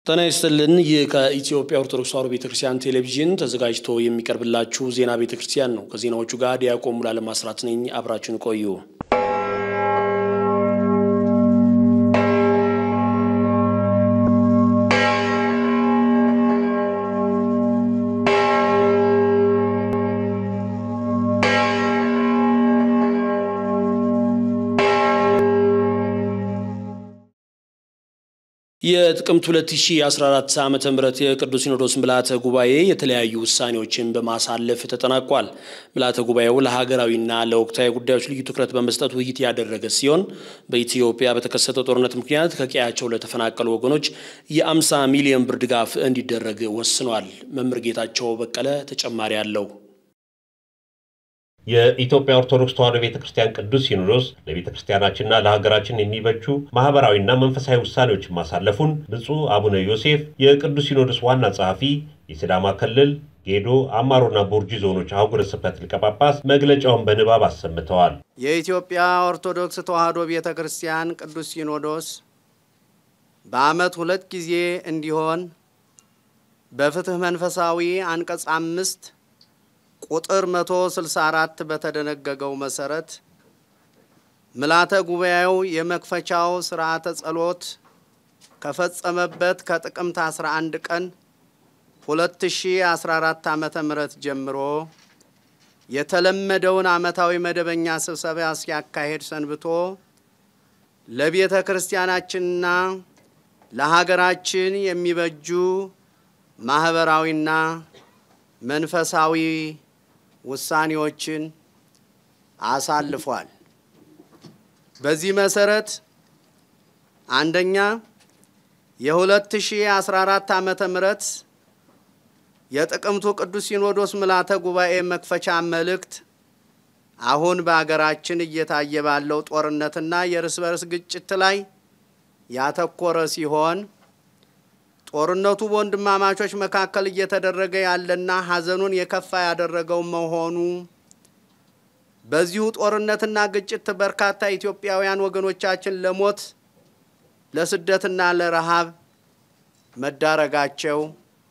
ጤና ይስጥልን። ይህ ከኢትዮጵያ ኦርቶዶክስ ተዋሕዶ ቤተ ክርስቲያን ቴሌቪዥን ተዘጋጅቶ የሚቀርብላችሁ ዜና ቤተ ክርስቲያን ነው። ከዜናዎቹ ጋር ዲያቆን ሙሉዓለም አስራት ነኝ። አብራችሁን ቆዩ። የጥቅምት 2014 ዓ ም የቅዱስ ሲኖዶስ ምልዓተ ጉባኤ የተለያዩ ውሳኔዎችን በማሳለፍ ተጠናቋል። ምልዓተ ጉባኤው ለሀገራዊና ለወቅታዊ ጉዳዮች ልዩ ትኩረት በመስጠት ውይይት ያደረገ ሲሆን በኢትዮጵያ በተከሰተው ጦርነት ምክንያት ከቀያቸው ለተፈናቀሉ ወገኖች የ50 ሚሊዮን ብር ድጋፍ እንዲደረግ ወስኗል። መምህር ጌታቸው በቀለ ተጨማሪ አለው። የኢትዮጵያ ኦርቶዶክስ ተዋሕዶ ቤተ ክርስቲያን ቅዱስ ሲኖዶስ ለቤተ ክርስቲያናችንና ለሀገራችን የሚበጁ ማህበራዊና መንፈሳዊ ውሳኔዎችን ማሳለፉን ብፁዕ አቡነ ዮሴፍ የቅዱስ ሲኖዶስ ዋና ጸሐፊ፣ የሲዳማ ክልል ጌዶ፣ አማሮና ቦርጂ ዞኖች አህጉረ ስብከት ሊቀ ጳጳስ መግለጫውን በንባብ አሰምተዋል። የኢትዮጵያ ኦርቶዶክስ ተዋሕዶ ቤተ ክርስቲያን ቅዱስ ሲኖዶስ በዓመት ሁለት ጊዜ እንዲሆን በፍትሕ መንፈሳዊ አንቀጽ አምስት ቁጥር 164 በተደነገገው መሰረት ምልዓተ ጉባኤው የመክፈቻው ሥርዓተ ጸሎት ከፈጸመበት ከጥቅምት 11 ቀን 2014 ዓ.ም ጀምሮ የተለመደውን ዓመታዊ መደበኛ ስብሰባ ሲያካሄድ ሰንብቶ ለቤተ ክርስቲያናችንና ለሀገራችን የሚበጁ ማኅበራዊና መንፈሳዊ ውሳኔዎችን አሳልፏል። በዚህ መሰረት አንደኛ የ2014 ዓመተ ምህረት የጥቅምቱ ቅዱስ ሲኖዶስ ምልዓተ ጉባኤ መክፈቻ መልእክት አሁን በአገራችን እየታየ ባለው ጦርነትና የእርስ በርስ ግጭት ላይ ያተኮረ ሲሆን ጦርነቱ በወንድማማቾች መካከል እየተደረገ ያለና ሐዘኑን የከፋ ያደረገው መሆኑ በዚሁ ጦርነትና ግጭት በርካታ ኢትዮጵያውያን ወገኖቻችን ለሞት ለስደትና ለረሃብ መዳረጋቸው፣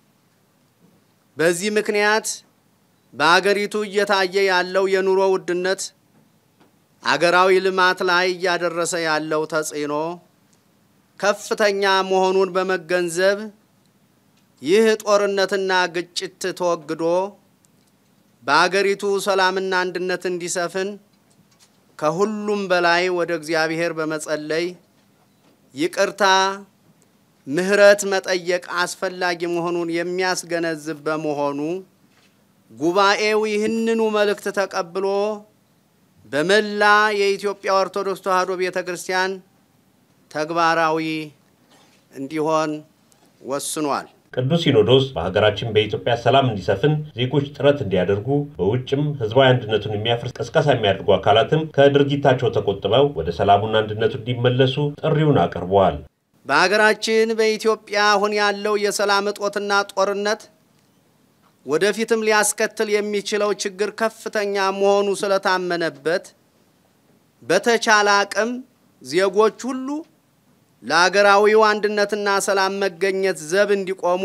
በዚህ ምክንያት በአገሪቱ እየታየ ያለው የኑሮ ውድነት አገራዊ ልማት ላይ እያደረሰ ያለው ተጽዕኖ ከፍተኛ መሆኑን በመገንዘብ ይህ ጦርነትና ግጭት ተወግዶ በአገሪቱ ሰላምና አንድነት እንዲሰፍን ከሁሉም በላይ ወደ እግዚአብሔር በመጸለይ ይቅርታ፣ ምሕረት መጠየቅ አስፈላጊ መሆኑን የሚያስገነዝብ በመሆኑ ጉባኤው ይህንኑ መልእክት ተቀብሎ በመላ የኢትዮጵያ ኦርቶዶክስ ተዋሕዶ ቤተ ክርስቲያን ተግባራዊ እንዲሆን ወስኗል። ቅዱስ ሲኖዶስ በሀገራችን በኢትዮጵያ ሰላም እንዲሰፍን ዜጎች ጥረት እንዲያደርጉ በውጭም ሕዝባዊ አንድነቱን የሚያፈርስ ቅስቀሳ የሚያደርጉ አካላትም ከድርጊታቸው ተቆጥበው ወደ ሰላሙና አንድነቱ እንዲመለሱ ጥሪውን አቅርበዋል። በሀገራችን በኢትዮጵያ አሁን ያለው የሰላም እጦትና ጦርነት ወደፊትም ሊያስከትል የሚችለው ችግር ከፍተኛ መሆኑ ስለታመነበት በተቻለ አቅም ዜጎች ሁሉ ለአገራዊው አንድነትና ሰላም መገኘት ዘብ እንዲቆሙ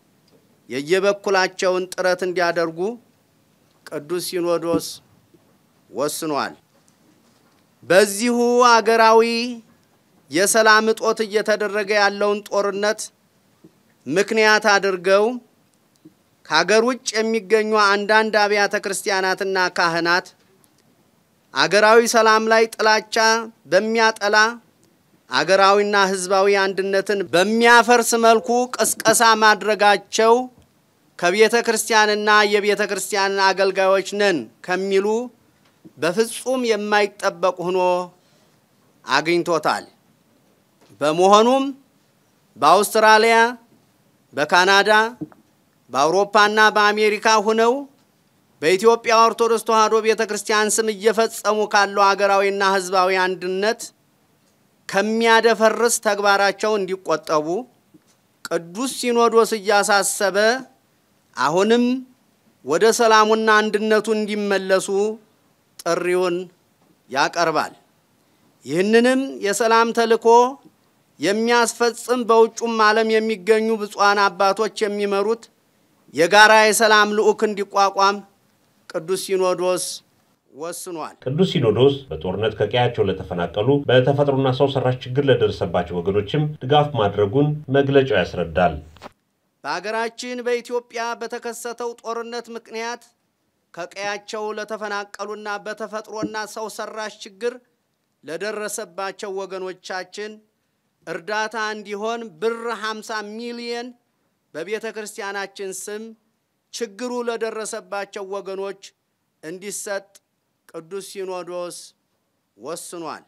የየበኩላቸውን ጥረት እንዲያደርጉ ቅዱስ ሲኖዶስ ወስኗል። በዚሁ አገራዊ የሰላም እጦት እየተደረገ ያለውን ጦርነት ምክንያት አድርገው ከሀገር ውጭ የሚገኙ አንዳንድ አብያተ ክርስቲያናትና ካህናት አገራዊ ሰላም ላይ ጥላቻ በሚያጠላ አገራዊና ሕዝባዊ አንድነትን በሚያፈርስ መልኩ ቅስቀሳ ማድረጋቸው ከቤተ ክርስቲያንና የቤተ ክርስቲያን አገልጋዮች ነን ከሚሉ በፍጹም የማይጠበቅ ሆኖ አግኝቶታል። በመሆኑም በአውስትራሊያ፣ በካናዳ፣ በአውሮፓና በአሜሪካ ሁነው በኢትዮጵያ ኦርቶዶክስ ተዋሕዶ ቤተ ክርስቲያን ስም እየፈጸሙ ካለው አገራዊና ሕዝባዊ አንድነት ከሚያደፈርስ ተግባራቸው እንዲቆጠቡ ቅዱስ ሲኖዶስ እያሳሰበ አሁንም ወደ ሰላሙና አንድነቱ እንዲመለሱ ጥሪውን ያቀርባል። ይህንንም የሰላም ተልእኮ የሚያስፈጽም በውጩም ዓለም የሚገኙ ብፁዓን አባቶች የሚመሩት የጋራ የሰላም ልዑክ እንዲቋቋም ቅዱስ ሲኖዶስ ወስኗል። ቅዱስ ሲኖዶስ በጦርነት ከቀያቸው ለተፈናቀሉ በተፈጥሮና ሰው ሰራሽ ችግር ለደረሰባቸው ወገኖችም ድጋፍ ማድረጉን መግለጫው ያስረዳል። በሀገራችን በኢትዮጵያ በተከሰተው ጦርነት ምክንያት ከቀያቸው ለተፈናቀሉና በተፈጥሮና ሰው ሰራሽ ችግር ለደረሰባቸው ወገኖቻችን እርዳታ እንዲሆን ብር 50 ሚሊየን በቤተ ክርስቲያናችን ስም ችግሩ ለደረሰባቸው ወገኖች እንዲሰጥ ቅዱስ ሲኖዶስ ወስኗል።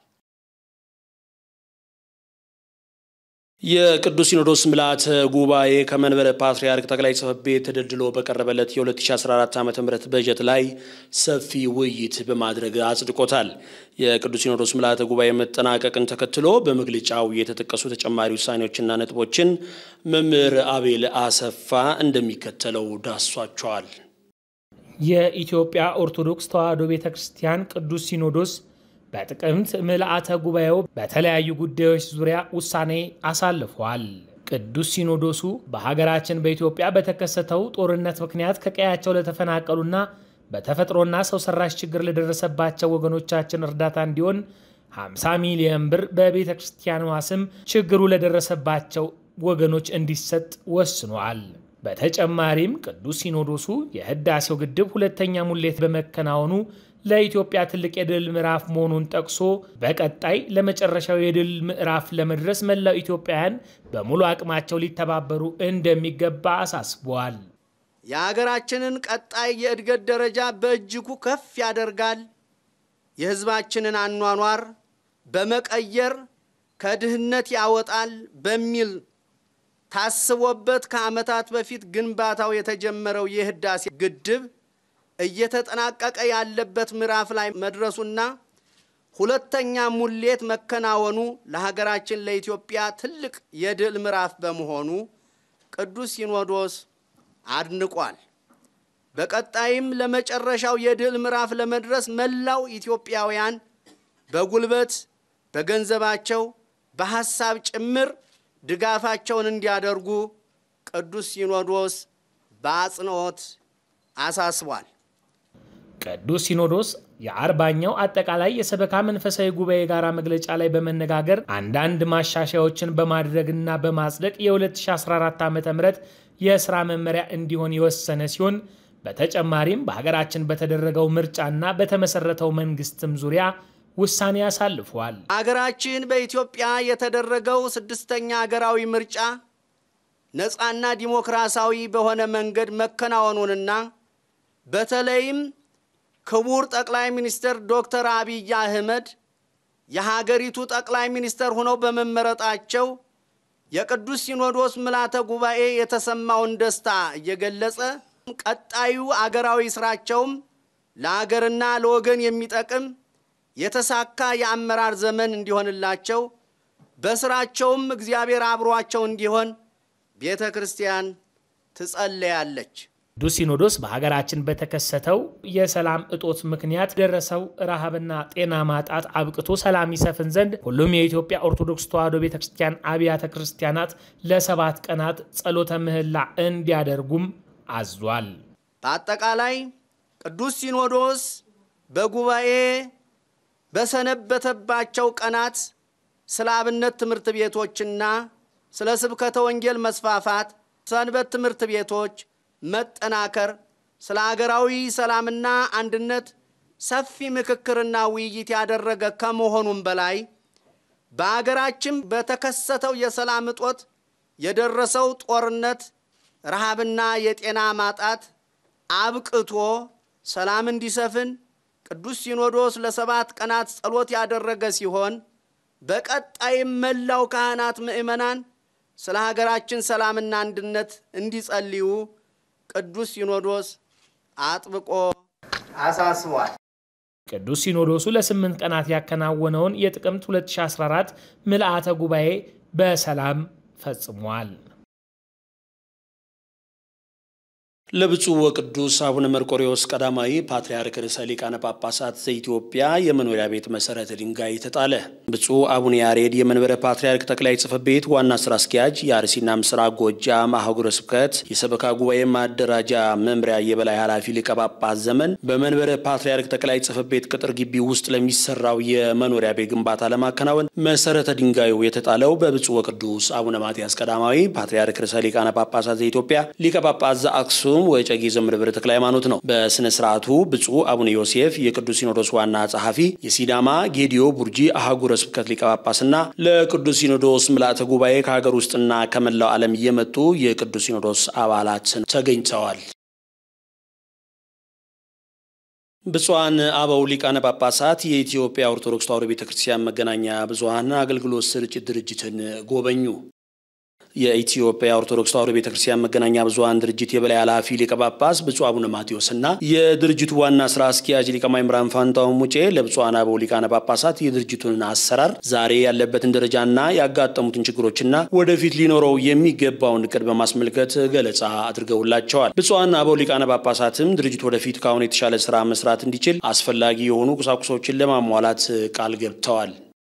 የቅዱስ ሲኖዶስ ምልዓተ ጉባኤ ከመንበረ ፓትርያርክ ጠቅላይ ጽሕፈት ቤት ተደልድሎ በቀረበለት የ2014 ዓ ም በጀት ላይ ሰፊ ውይይት በማድረግ አጽድቆታል። የቅዱስ ሲኖዶስ ምልዓተ ጉባኤ መጠናቀቅን ተከትሎ በመግለጫው የተጠቀሱ ተጨማሪ ውሳኔዎችና ነጥቦችን መምህር አቤል አሰፋ እንደሚከተለው ዳሷቸዋል። የኢትዮጵያ ኦርቶዶክስ ተዋሕዶ ቤተ ክርስቲያን ቅዱስ ሲኖዶስ በጥቅምት ምልአተ ጉባኤው በተለያዩ ጉዳዮች ዙሪያ ውሳኔ አሳልፏል። ቅዱስ ሲኖዶሱ በሀገራችን በኢትዮጵያ በተከሰተው ጦርነት ምክንያት ከቀያቸው ለተፈናቀሉና በተፈጥሮና ሰው ሰራሽ ችግር ለደረሰባቸው ወገኖቻችን እርዳታ እንዲሆን 50 ሚሊዮን ብር በቤተ ክርስቲያኗ ስም ችግሩ ለደረሰባቸው ወገኖች እንዲሰጥ ወስኗል። በተጨማሪም ቅዱስ ሲኖዶሱ የህዳሴው ግድብ ሁለተኛ ሙሌት በመከናወኑ ለኢትዮጵያ ትልቅ የድል ምዕራፍ መሆኑን ጠቅሶ በቀጣይ ለመጨረሻው የድል ምዕራፍ ለመድረስ መላው ኢትዮጵያውያን በሙሉ አቅማቸው ሊተባበሩ እንደሚገባ አሳስበዋል። የሀገራችንን ቀጣይ የእድገት ደረጃ በእጅጉ ከፍ ያደርጋል፣ የህዝባችንን አኗኗር በመቀየር ከድህነት ያወጣል በሚል ታስቦበት ከዓመታት በፊት ግንባታው የተጀመረው የህዳሴ ግድብ እየተጠናቀቀ ያለበት ምዕራፍ ላይ መድረሱና ሁለተኛ ሙሌት መከናወኑ ለሀገራችን ለኢትዮጵያ ትልቅ የድል ምዕራፍ በመሆኑ ቅዱስ ሲኖዶስ አድንቋል። በቀጣይም ለመጨረሻው የድል ምዕራፍ ለመድረስ መላው ኢትዮጵያውያን በጉልበት፣ በገንዘባቸው፣ በሐሳብ ጭምር ድጋፋቸውን እንዲያደርጉ ቅዱስ ሲኖዶስ በአጽንኦት አሳስቧል። ቅዱስ ሲኖዶስ የአርባኛው አጠቃላይ የሰበካ መንፈሳዊ ጉባኤ ጋራ መግለጫ ላይ በመነጋገር አንዳንድ ማሻሻያዎችን በማድረግና በማጽደቅ የ2014 ዓ ም የሥራ መመሪያ እንዲሆን የወሰነ ሲሆን በተጨማሪም በሀገራችን በተደረገው ምርጫና በተመሰረተው መንግስትም ዙሪያ ውሳኔ አሳልፏል። አገራችን በኢትዮጵያ የተደረገው ስድስተኛ አገራዊ ምርጫ ነፃና ዲሞክራሲያዊ በሆነ መንገድ መከናወኑንና በተለይም ክቡር ጠቅላይ ሚኒስትር ዶክተር አብይ አህመድ የሀገሪቱ ጠቅላይ ሚኒስትር ሆነው በመመረጣቸው የቅዱስ ሲኖዶስ ምልዓተ ጉባኤ የተሰማውን ደስታ እየገለጸ ቀጣዩ አገራዊ ስራቸውም ለአገርና ለወገን የሚጠቅም የተሳካ የአመራር ዘመን እንዲሆንላቸው በስራቸውም እግዚአብሔር አብሯቸው እንዲሆን ቤተ ክርስቲያን ትጸለያለች። ቅዱስ ሲኖዶስ በሀገራችን በተከሰተው የሰላም እጦት ምክንያት ደረሰው ረሃብና ጤና ማጣት አብቅቶ ሰላም ይሰፍን ዘንድ ሁሉም የኢትዮጵያ ኦርቶዶክስ ተዋሕዶ ቤተ ክርስቲያን አብያተ ክርስቲያናት ለሰባት ቀናት ጸሎተ ምህላ እንዲያደርጉም አዟል። በአጠቃላይ ቅዱስ ሲኖዶስ በጉባኤ በሰነበተባቸው ቀናት ስለ አብነት ትምህርት ቤቶችና ስለ ስብከተ ወንጌል መስፋፋት፣ ሰንበት ትምህርት ቤቶች መጠናከር፣ ስለ አገራዊ ሰላምና አንድነት ሰፊ ምክክርና ውይይት ያደረገ ከመሆኑም በላይ በአገራችን በተከሰተው የሰላም እጦት የደረሰው ጦርነት፣ ረሃብና የጤና ማጣት አብቅቶ ሰላም እንዲሰፍን ቅዱስ ሲኖዶስ ለሰባት ቀናት ጸሎት ያደረገ ሲሆን በቀጣይም መላው ካህናት ምእመናን ስለ ሀገራችን ሰላምና አንድነት እንዲጸልዩ ቅዱስ ሲኖዶስ አጥብቆ አሳስቧል። ቅዱስ ሲኖዶሱ ለስምንት ቀናት ያከናወነውን የጥቅምት 2014 ምልአተ ጉባኤ በሰላም ፈጽሟል። ለብፁዕ ወቅዱስ አቡነ መርቆሬዎስ ቀዳማዊ ፓትርያርክ ርዕሰ ሊቃነ ጳጳሳት ዘኢትዮጵያ የመኖሪያ ቤት መሰረተ ድንጋይ ተጣለ። ብፁዕ አቡነ ያሬድ የመንበረ ፓትርያርክ ጠቅላይ ጽሕፈት ቤት ዋና ስራ አስኪያጅ፣ የአርሲና ምስራቅ ጎጃም አህጉረ ስብከት የሰበካ ጉባኤ ማደራጃ መምሪያ የበላይ ኃላፊ ሊቀ ጳጳስ ዘመን በመንበረ ፓትርያርክ ጠቅላይ ጽሕፈት ቤት ቅጥር ግቢ ውስጥ ለሚሰራው የመኖሪያ ቤት ግንባታ ለማከናወን መሰረተ ድንጋዩ የተጣለው በብፁዕ ወቅዱስ አቡነ ማትያስ ቀዳማዊ ፓትርያርክ ርዕሰ ሊቃነ ጳጳሳት ዘኢትዮጵያ ሊቀ ጳጳስ ዘአክሱም ወዕጨጌ ዘመንበረ ተክለ ሃይማኖት ነው። በስነ ስርዓቱ ብፁዕ አቡነ ዮሴፍ የቅዱስ ሲኖዶስ ዋና ጸሐፊ፣ የሲዳማ ጌዲዮ ቡርጂ አህጉረ ስብከት ሊቀ ጳጳስና ለቅዱስ ሲኖዶስ ምልአተ ጉባኤ ከሀገር ውስጥና ከመላው ዓለም እየመጡ የቅዱስ ሲኖዶስ አባላት ተገኝተዋል። ብፁዓን አበው ሊቃነ ጳጳሳት የኢትዮጵያ ኦርቶዶክስ ተዋሕዶ ቤተ ክርስቲያን መገናኛ ብዙኃን አገልግሎት ስርጭት ድርጅትን ጎበኙ። የኢትዮጵያ ኦርቶዶክስ ተዋሕዶ ቤተ ክርስቲያን መገናኛ ብዙኃን ድርጅት የበላይ ኃላፊ ሊቀ ጳጳስ ብፁዕ አቡነ ማቴዎስ እና የድርጅቱ ዋና ስራ አስኪያጅ ሊቀ ማእምራን ፋንታሁን ሙጬ ለብፁዓን አበው ሊቃነ ጳጳሳት የድርጅቱን አሰራር ዛሬ ያለበትን ደረጃና ያጋጠሙትን ችግሮችና ወደፊት ሊኖረው የሚገባውን እቅድ በማስመልከት ገለጻ አድርገውላቸዋል። ብፁዓን አበው ሊቃነ ጳጳሳትም ድርጅቱ ወደፊት ከአሁን የተሻለ ስራ መስራት እንዲችል አስፈላጊ የሆኑ ቁሳቁሶችን ለማሟላት ቃል ገብተዋል።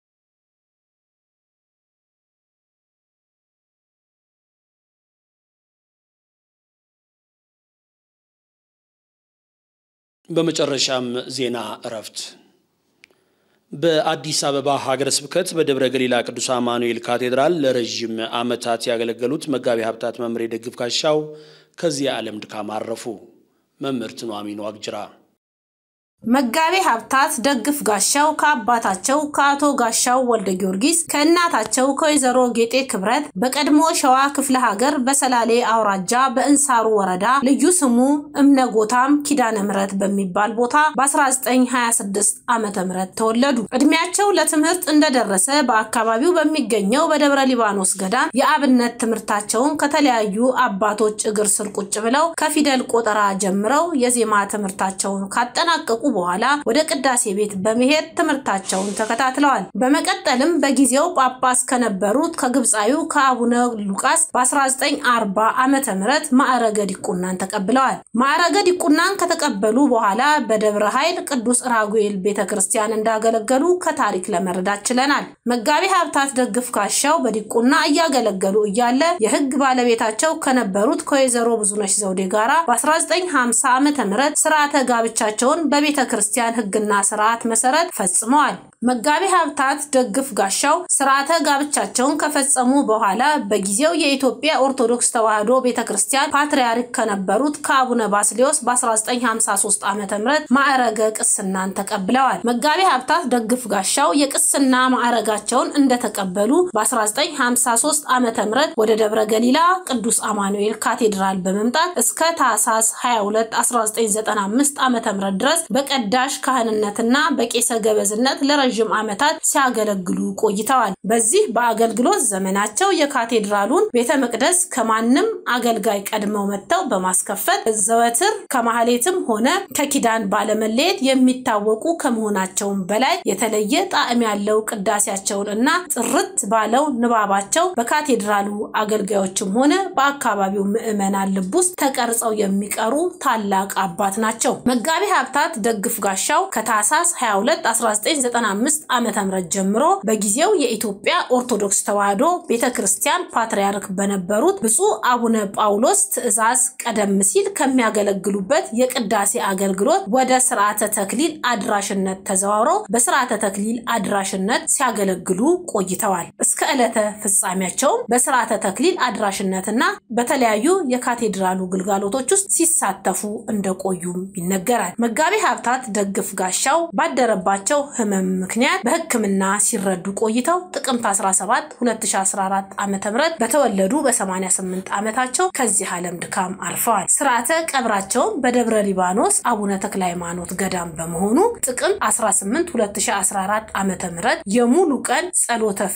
በመጨረሻም ዜና እረፍት። በአዲስ አበባ ሀገረ ስብከት በደብረ ገሊላ ቅዱስ አማኑኤል ካቴድራል ለረዥም ዓመታት ያገለገሉት መጋቢ ሀብታት መምህር ደግፍ ጋሻው ከዚህ ዓለም ድካም አረፉ። መምህርት ኑሐሚን ዋቅጅራ መጋቤ ሀብታት ደግፍ ጋሻው ከአባታቸው ከአቶ ጋሻው ወልደ ጊዮርጊስ ከእናታቸው ከወይዘሮ ጌጤ ክብረት በቀድሞ ሸዋ ክፍለ ሀገር በሰላሌ አውራጃ በእንሳሩ ወረዳ ልዩ ስሙ እምነጎታም ኪዳነ ምሕረት በሚባል ቦታ በ1926 ዓመተ ምህረት ተወለዱ። እድሜያቸው ለትምህርት እንደደረሰ በአካባቢው በሚገኘው በደብረ ሊባኖስ ገዳም የአብነት ትምህርታቸውን ከተለያዩ አባቶች እግር ስር ቁጭ ብለው ከፊደል ቆጠራ ጀምረው የዜማ ትምህርታቸውን ካጠናቀቁ በኋላ ወደ ቅዳሴ ቤት በመሄድ ትምህርታቸውን ተከታትለዋል። በመቀጠልም በጊዜው ጳጳስ ከነበሩት ከግብፃዊው ከአቡነ ሉቃስ በ1940 ዓመተ ምህረት ማዕረገ ዲቁናን ተቀብለዋል። ማዕረገ ዲቁናን ከተቀበሉ በኋላ በደብረ ኃይል ቅዱስ ራጉኤል ቤተ ክርስቲያን እንዳገለገሉ ከታሪክ ለመረዳት ችለናል። መጋቢ ሀብታት ደግፍ ጋሻው በዲቁና እያገለገሉ እያለ የሕግ ባለቤታቸው ከነበሩት ከወይዘሮ ብዙነሽ ዘውዴ ጋራ በ1950 ዓመተ ምህረት ስርዓተ ጋብቻቸውን በቤተ ክርስቲያን ሕግና ስርዓት መሰረት ፈጽመዋል። መጋቢ ሀብታት ደግፍ ጋሻው ስርዓተ ጋብቻቸውን ከፈጸሙ በኋላ በጊዜው የኢትዮጵያ ኦርቶዶክስ ተዋሕዶ ቤተ ክርስቲያን ፓትርያርክ ከነበሩት ከአቡነ ባስሌዎስ በ1953 ዓ ም ማዕረገ ቅስናን ተቀብለዋል። መጋቢ ሀብታት ደግፍ ጋሻው የቅስና ማዕረጋቸውን እንደተቀበሉ በ1953 ዓ ም ወደ ደብረ ገሊላ ቅዱስ አማኑኤል ካቴድራል በመምጣት እስከ ታህሳስ 22 1995 ዓ ም ድረስ በቀዳሽ ካህንነትና በቄሰ ገበዝነት ለረዥም ዓመታት ሲያገለግሉ ቆይተዋል። በዚህ በአገልግሎት ዘመናቸው የካቴድራሉን ቤተ መቅደስ ከማንም አገልጋይ ቀድመው መጥተው በማስከፈት ዘወትር ከማህሌትም ሆነ ከኪዳን ባለመለየት የሚታወቁ ከመሆናቸውም በላይ የተለየ ጣዕም ያለው ቅዳሴያቸውን እና ጥርት ባለው ንባባቸው በካቴድራሉ አገልጋዮችም ሆነ በአካባቢው ምዕመናን ልብ ውስጥ ተቀርጸው የሚቀሩ ታላቅ አባት ናቸው። መጋቢ ሀብታት ደግፍ ጋሻው ከታህሳስ 22 1995 ዓ ም ጀምሮ በጊዜው የኢትዮጵያ ኦርቶዶክስ ተዋሕዶ ቤተ ክርስቲያን ፓትርያርክ በነበሩት ብፁዕ አቡነ ጳውሎስ ትእዛዝ ቀደም ሲል ከሚያገለግሉበት የቅዳሴ አገልግሎት ወደ ስርዓተ ተክሊል አድራሽነት ተዘዋውረው በስርዓተ ተክሊል አድራሽነት ሲያገለግሉ ቆይተዋል። እስከ ዕለተ ፍጻሜያቸውም በስርዓተ ተክሊል አድራሽነትና በተለያዩ የካቴድራሉ ግልጋሎቶች ውስጥ ሲሳተፉ እንደቆዩም ይነገራል። መጋቢ ሀብታት ደግፍ ጋሻው ባደረባቸው ሕመም ምክንያት በሕክምና ሲረዱ ቆይተው ጥቅምት 17 2014 ዓ ም በተወለዱ በ88 ዓመታቸው ከዚህ ዓለም ድካም አርፈዋል። ስርዓተ ቀብራቸውን በደብረ ሊባኖስ አቡነ ተክለ ሃይማኖት ገዳም በመሆኑ ጥቅምት 18 2014 ዓ ም የሙሉ ቀን ጸሎተ ፍታት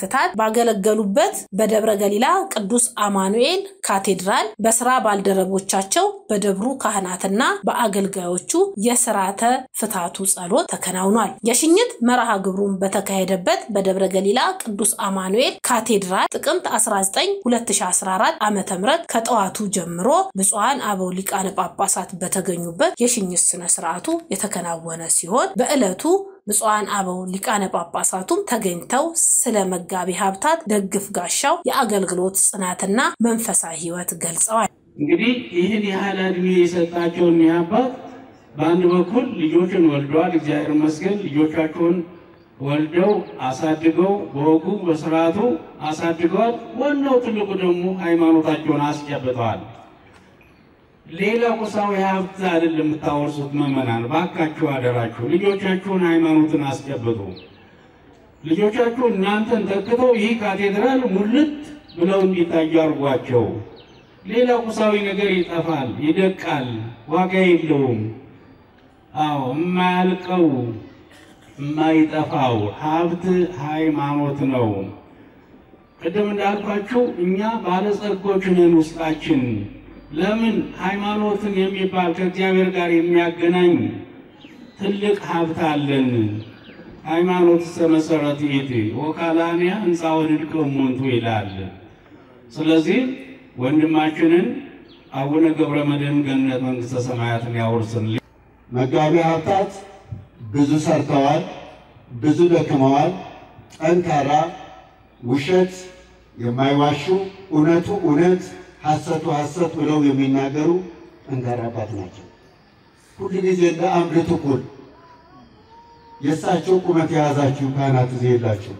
ባገለገሉበት በደብረ ገሊላ ቅዱስ አማኑኤል ካቴድራል በስራ ባልደረቦቻቸው በደብሩ ካህናትና በአገልጋዮቹ የስርዓተ ፍታቱ ጸሎት ተከናውኗል። የሽኝት መርሃ ግብሩን በተካሄደበት በደብረ ገሊላ ቅዱስ አማኑኤል ካቴድራል ጥቅምት 19 2014 ዓ ም ከጠዋቱ ጀምሮ ብፁዓን አበው ሊቃነ ጳጳሳት በተገኙበት የሽኝት ስነ ስርዓቱ የተከናወነ ሲሆን በዕለቱ ብፁዓን አበው ሊቃነ ጳጳሳቱም ተገኝተው ስለ መጋቢ ሀብታት ደግፍ ጋሻው የአገልግሎት ጽናትና መንፈሳዊ ሕይወት ገልጸዋል። እንግዲህ ይህን ያህል እድሜ የሰጣቸውን አባት በአንድ በኩል ልጆችን ወልደዋል። እግዚአብሔር ይመስገን ልጆቻቸውን ወልደው አሳድገው በወጉ በስርዓቱ አሳድገዋል። ዋናው ትልቁ ደግሞ ሃይማኖታቸውን አስጨብጠዋል። ሌላ ቁሳዊ ሀብት አይደለም የምታወርሱት ምዕመናን፣ ባካችሁ አደራችሁ ልጆቻችሁን ሃይማኖትን አስጨብጡ። ልጆቻችሁ እናንተን ተክተው ይህ ካቴድራል ሙልት ብለው እንዲታዩ አድርጓቸው። ሌላ ቁሳዊ ነገር ይጠፋል፣ ይደቃል፣ ዋጋ የለውም። አዎ የማያልቀው የማይጠፋው ሀብት ሃይማኖት ነው። ቅድም እንዳልኳችሁ እኛ ባለጸጎች ነን ውስጣችን ለምን ሃይማኖትን የሚባል ከእግዚአብሔር ጋር የሚያገናኝ ትልቅ ሀብት አለን። ሃይማኖት መሰረት ይት ወካላንያ ህንፃ ወድድቅ እሙንቱ ይላል። ስለዚህ ወንድማችንን አቡነ ገብረ መድኅን ገነት መንግሥተ ሰማያትን ያውርስን። መጋቢ ሀብታት ብዙ ሰርተዋል፣ ብዙ ደክመዋል። ጠንካራ፣ ውሸት የማይዋሹ እውነቱ እውነት ሐሰቱ ሐሰት ብለው የሚናገሩ ጠንካራ አባት ናቸው። ሁሉ ጊዜ እንደ አምድ ትኩል የእሳቸው ቁመት የያዛችሁ ካህናት እዚህ የላችሁ።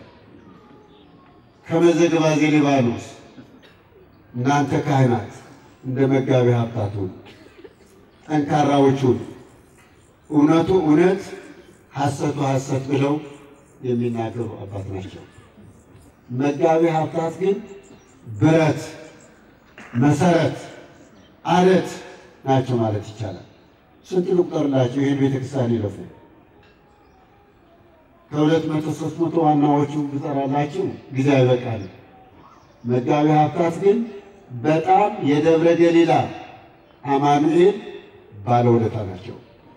ከመዘግባዜ ሊባኖስ እናንተ ካህናት እንደ መጋቢ ሀብታቱን ጠንካራዎቹን እውነቱ እውነት ሐሰቱ ሐሰት ብለው የሚናገሩ አባት ናቸው። መጋቢ ሀብታት ግን ብረት መሰረት አለት ናቸው ማለት ይቻላል። ስንት ልቁጠርላቸው? ይህን ቤተክርስቲያን ይለፉ ከሁለት መቶ ሶስት መቶ ዋናዎቹ ብጠራላችሁ ጊዜ አይበቃል። መጋቢ ሀብታት ግን በጣም የደብረ ገሊላ አማኑኤል ባለውለታ ናቸው።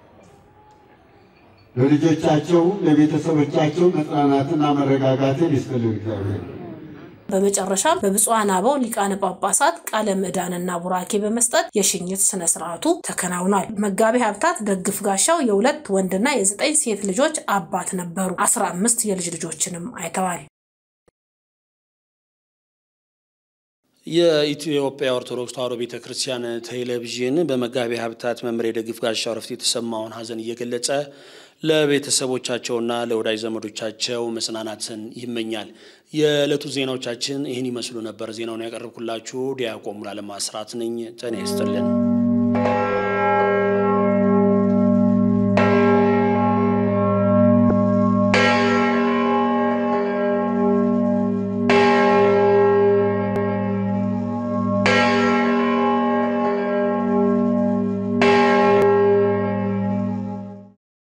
ለልጆቻቸው ለቤተሰቦቻቸው መጽናናትና መረጋጋትን ይስጥልን እግዚአብሔር። በመጨረሻም በብፁዓን አበው ሊቃነ ጳጳሳት ቃለ ምዕዳንና ቡራኬ በመስጠት የሽኝት ስነ ስርዓቱ ተከናውኗል። መጋቢ ሀብታት ደግፍ ጋሻው የሁለት ወንድና የዘጠኝ ሴት ልጆች አባት ነበሩ። አስራ አምስት የልጅ ልጆችንም አይተዋል። የኢትዮጵያ ኦርቶዶክስ ተዋሕዶ ቤተ ክርስቲያን ቴሌቪዥን በመጋቢ ሀብታት መምህር የደግፍ ጋሻው ዕረፍት የተሰማውን ሐዘን እየገለጸ ለቤተሰቦቻቸውና ለወዳጅ ዘመዶቻቸው መጽናናትን ይመኛል። የዕለቱ ዜናዎቻችን ይህን ይመስሉ ነበር። ዜናውን ያቀረብኩላችሁ ዲያቆን ሙሉዓለም አስራት ነኝ። ጤና ይስጥልን።